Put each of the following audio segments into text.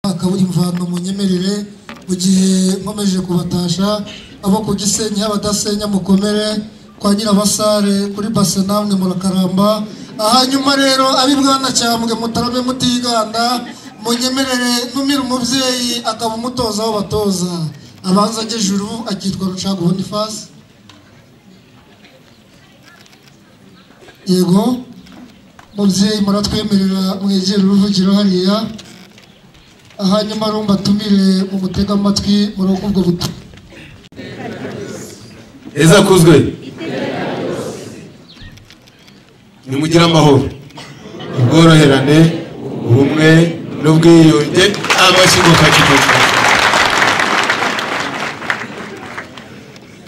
Kabugi muvando munyemerere mu gihe nkomeje kubatasha abo ku Gisenyi abadasenya mukomere kwa Nyirabasare kuri base namwe murakaramba hanyuma rero ab'i Bwanacyambwe mutarobe mutiganda munyemerere ntumire umubyeyi akaba umutoza w'abatoza abanza juru akitwa Rucago Boniface yego mubyeyi muratwemerera mwegera uruvugiro hariya hanyuma rumba atumire mu gutega amatwi muri ubwo butumwa heza kuzwe nimugire amahoro ubworoherane ubumwe n'ubwiyunge amashyigo kakimuka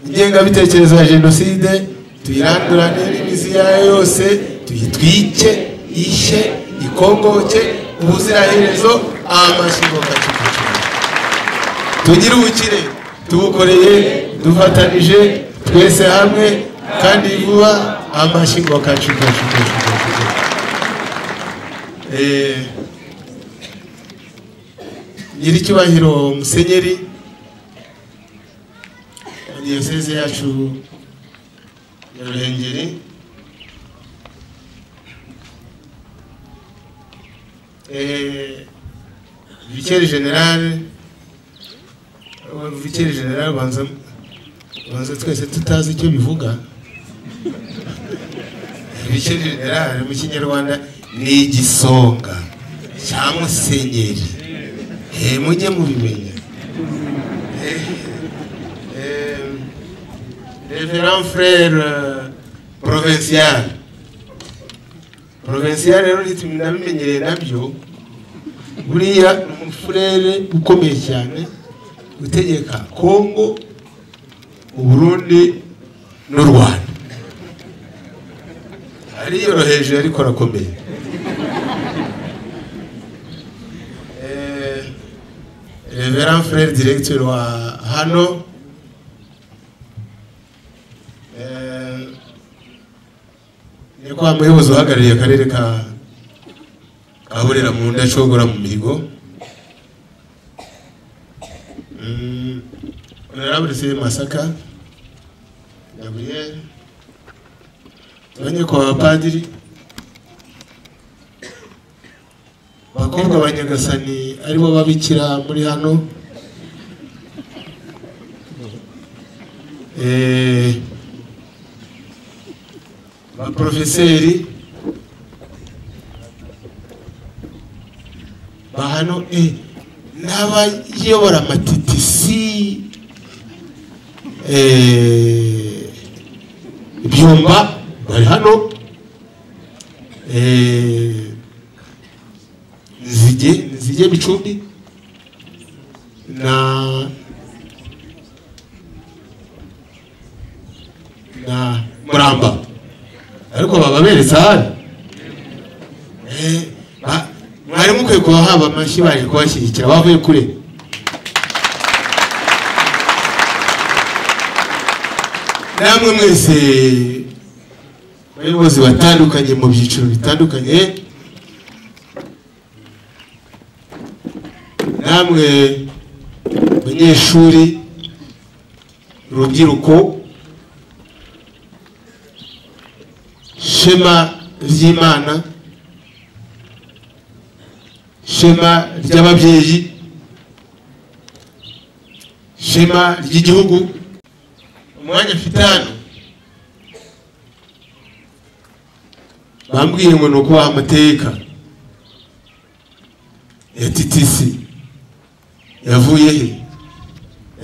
ingengabitekerezo ya jenoside tuyirandurane n'imizi yayo yose tuyitwike ishye ikongoke ubuziraherezo amashyigo kakimuka tugire ubukire tubukoreye dufatanije twese hamwe kandi vuba amashyigo kacu kacu kacu kacu kacu. Eh, nyiricyubahiro musenyeri mu diyoseze yacu ya ruhengeri Eh, viceri generale viceri generale banza banza twese tutazi icyo bivuga viceri generale mu kinyarwanda ni igisonga cya musenyeri Eh, mujye mubimenya Eh, eh, reverend frere euh, provincial provincial rero ntitunabimenyereye nabyo buriya ni umufurere ukomeye cyane utegeka kongo uburundi n'u rwanda ariyoroheje ariko arakomeye Eh, reverend frere directeur wa hano Eh, ni kwa muyobozi uhagarariye akarere ka ahurira mu ndacogora mu mihigo Mm, honorable se masaka gabriel tumenye kwa abapadiri bakobwa ba nyagasani aribo babikira muri hano Eh, baprofeseri bahano eh, n'abayobora amatitisi eh, byumba bari hano eh, nzige nzige bicumbi na na muramba ariko baba beretse ahandi Eh, ba- mwari mukwiye kuba haba amashyi baje kubashyigikira bavuye kure namwe mwese abayobozi batandukanye mu byiciro bitandukanye namwe abanyeshuri urubyiruko shema ry'imana shema ry'ababyeyi shema ry'igihugu umwanya mfite hano bambwiye ngo ni ukubaha amateka ya TTC yavuye he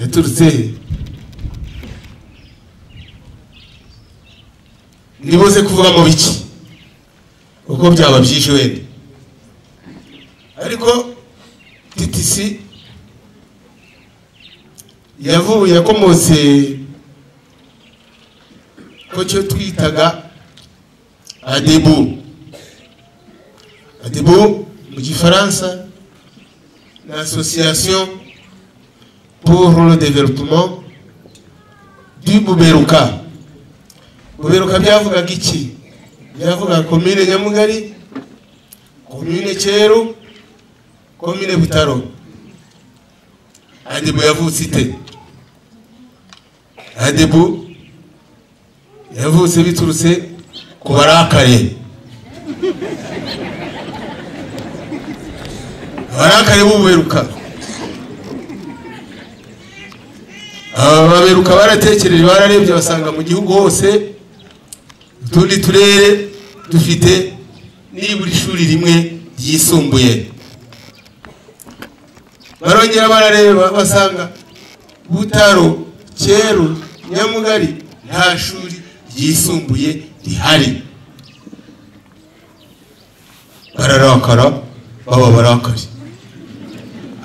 yaturutse he nibuze kuvuga mu biki uko byaba byinshi wenda ariko TTC yavuye yakomotse ko cyo twitaga adebu adebu mu gifaransa ni association pour le développement du buberuka buberuka byavugaga iki byavugaga komine nyamugari komine cyeru komine butaro adebo yavutse ite adebo yavutse biturutse ku barakaye abarakare buberuka aba baberuka baratekereje bararebye basanga mu gihugu hose utundi turere dufite nibura ishuri rimwe ryisumbuye barongera barareba basanga butaro cyeru nyamugari nta shuri ryisumbuye rihari bararakara baba barakari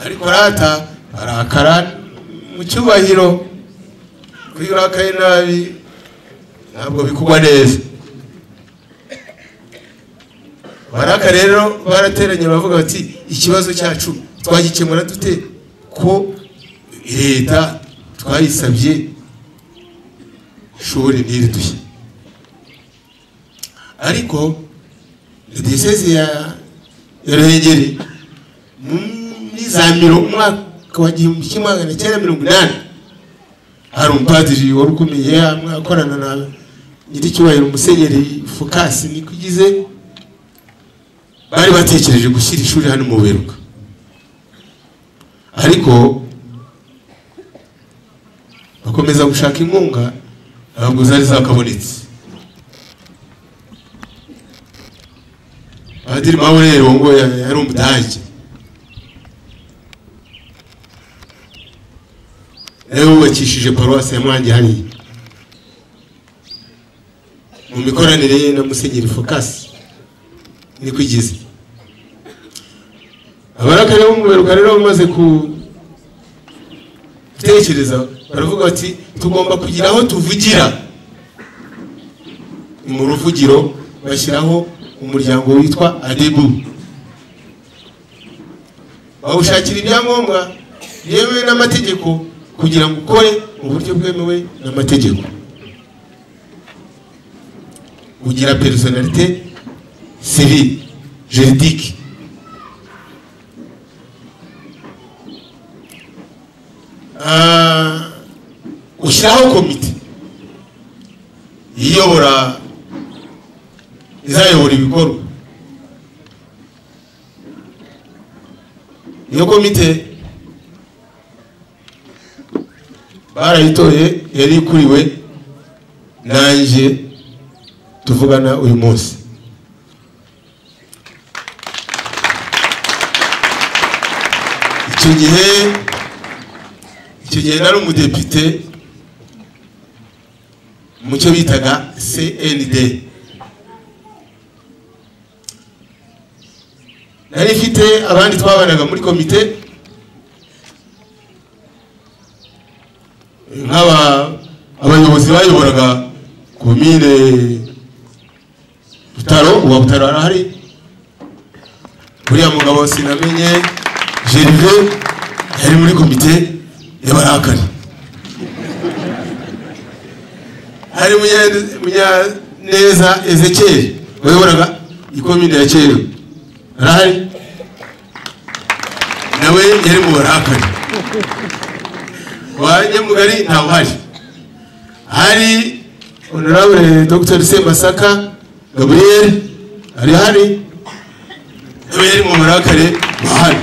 ariko rata arakara mu cyubahiro kuri urakaye nabi ntabwo bikugwa neza baraka rero barateranye baravuga bati ikibazo cyacu twagikemura dute ko leta twayisabye ishuri ntiriduhe ariko diyoseze ya ya ruhengeri muri za miro umwaka wa gihumbi kimwe magana cyenda mirongo inani hari umupadiri wari ukomeye akorana na nyiricyubahiro umusenyeri fukasi niko ugize bari batekereje gushyira ishuri hano mu buheruka ariko bakomeza gushaka inkunga ntabwo zari zakabonetse padiri mpamvu rero ngo yari umudage nawe wubakishije paruwasi ya mwange hariya mu mikoranire ye na musenyeri fokasi niko igize abarakari bo mu biruka rero bamaze gutekereza baravuga bati tugomba kugira aho tuvugira ni mu ruvugiro bashyiraho umuryango witwa adebu bawushakira ibyangombwa byemewe n'amategeko kugira ngo ukore mu buryo bwemewe n'amategeko ugira personalite civile juridique Ah, ushyiraho komite iyobora izayobora ibikorwa iyo komite barayitoye yari ikuriwe nanjye tuvugana uyu munsi icyo gihe icyo gihe nari umudepite mu cyo bitaga cnd nari ifite abandi twabanaga muri komite nk'aba abayobozi bayoboraga komine butaro uwa butaro arahari uriya mugabo sinamenye gerve yari muri komite y'abarakari hari munyaneza ezekeri wayoboraga ikomine ya kera arahari nawe yari mu barakari wa nyamugari ntawe uhari hari honorable dr semasaka gabriel ari hari nawe yari mu burakare bahari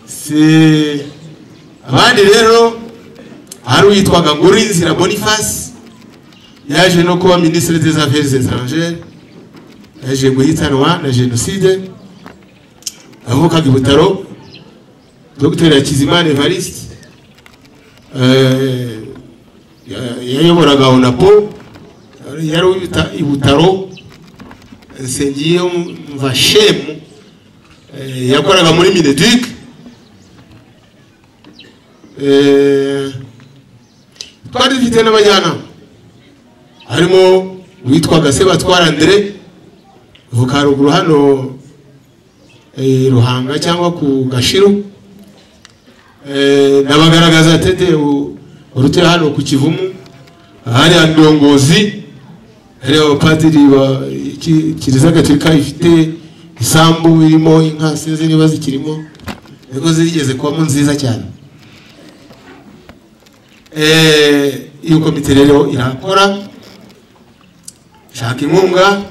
si abandi rero hari uwitwaga ngurinzira boniface yaje no kuba minisitiri des affaires étrangères yaje guhitanwa na jenoside avukaga i butaro dr hakizimana evariste eh, yayoboraga onapo yari uwita i butaro nsengiye mva shemu yakoraga muri mineduc twari dufite n'abajyanama harimo uwitwaga sebatwara andre uvuka haruguru hano ruhanga cyangwa ku gashiru nabagaragaza tete urutira hano ku kivumu hariya ndongozi hariya abapadiri ba kiliziya gatolika ifite isambu irimo inka sinzi niba zikirimo niko zigeze kubamo nziza cyane Eh, iyo komite rero irakora shaka inkunga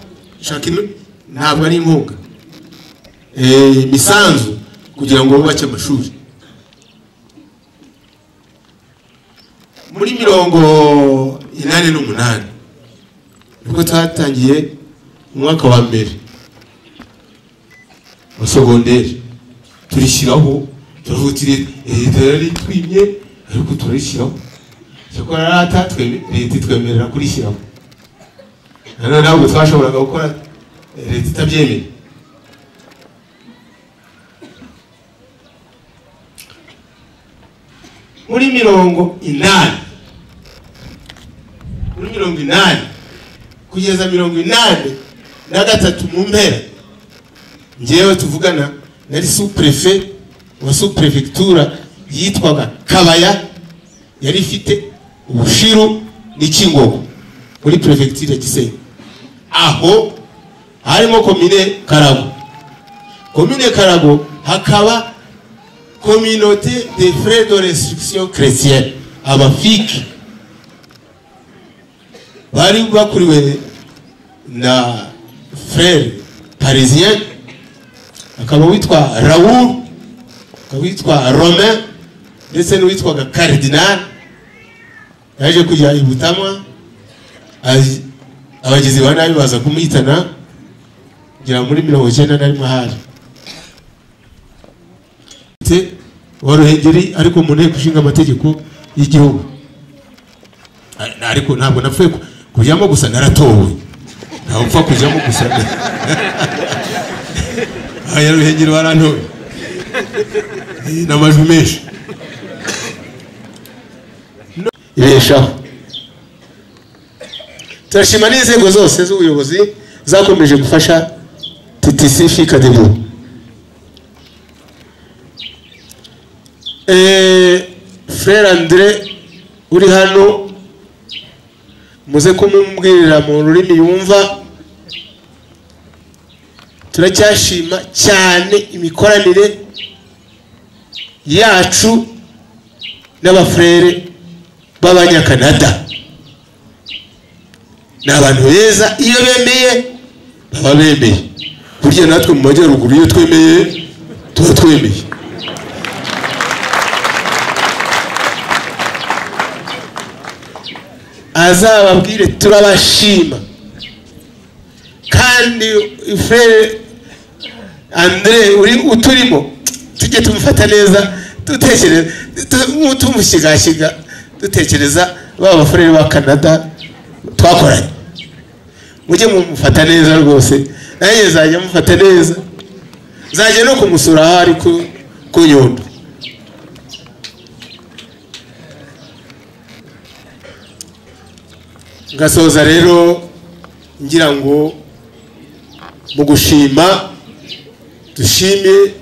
shaka inu- ntabwo ari inkunga Eh, imisanzu kugira ngo bubake amashuri muri mirongo inani n'umunani nibwo twatangiye umwaka wa mbere wa segonderi turishyiraho turavuga tuti leta yaritwimye ariko turishyiraho cyakora rata tweme- leta itwemerera kurishyiraho nanone ntabwo twashoboraga gukora eh, leta itabyemeye muri mirongo inani muri mirongo inani kugeza mirongo inani na gatatu mu mpera njyewe tuvugana nari supurefe wa supurevegitura yitwaga kabaya yari ifite ubushiru n'ikingogo muri perefegitura ya gisenyi aho harimo komine karago komine karago hakaba kominote de frais de restriction chrétienne abafiki bari bakuriwe na frere parisien akaba witwa raoul akaba witwa romain ndetse n'uwitwaga karidinali yaje kujya i butamwa azi- abagizi ba nabi baza kumuhitana kugira muri mirongo icyenda na rimwe ahari Te- wa ruhengeri ariko mu nteko ishinga amategeko y'igihugu Ari- ariko ntabwo napfuye ku- kujyamo gusa naratowe ntabwo upfa kujyamo gusa aha ya ruhengeri warantoye Eh, n'amajwi menshi No- ibeshaho turashima n'inzego zose z'ubuyobozi zakomeje gufasha ttc fikadebo frere andre uri hano muze kumubwirira mu rurimi yumva turacyashima cyane imikoranire yacu n'abafurere b'abanyakanada ni abantu beza iyo bemeye baba bemeye burya natwe mu majyaruguru iyo twemeye tuba twemeye azababwire turabashima kandi frere andre uri uturimo tujye tumufata neza dutekereza tu- tumushigashyiga dutekereza ba bafurere ba canada twakoranye mujye mumufata neza rwose nanjye nzajya mufata neza nzajya no kumusura aho ari ku- ku nyundo ngasoza rero ngira ngo mu gushima dushimire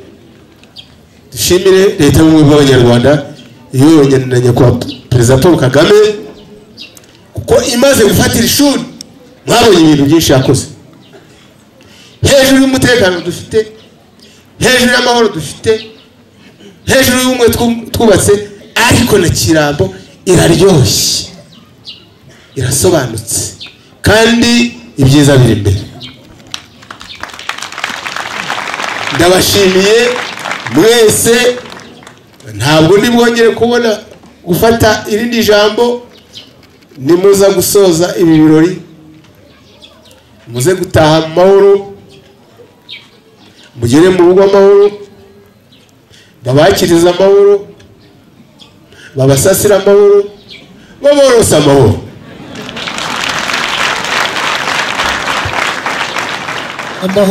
dushimire leta y'ubumwe bw'abanyarwanda iyobowe na nyakubahwa perezida paul kagame kuko imaze gufatira ishuri mwabonye ibintu byinshi yakoze hejuru y'umutekano dufite hejuru y'amahoro dufite hejuru y'ubumwe twu- twubatse ariko na kirambo iraryoshye irasobanutse kandi ibyiza biri imbere ndabashimiye mwese ntabwo ndibwongere kubona gufata irindi jambo nimuza gusoza ibi birori muze gutaha mu mahoro mugere mu rugo amahoro babakiriza amahoro babasasira amahoro baborose amahoro amahoro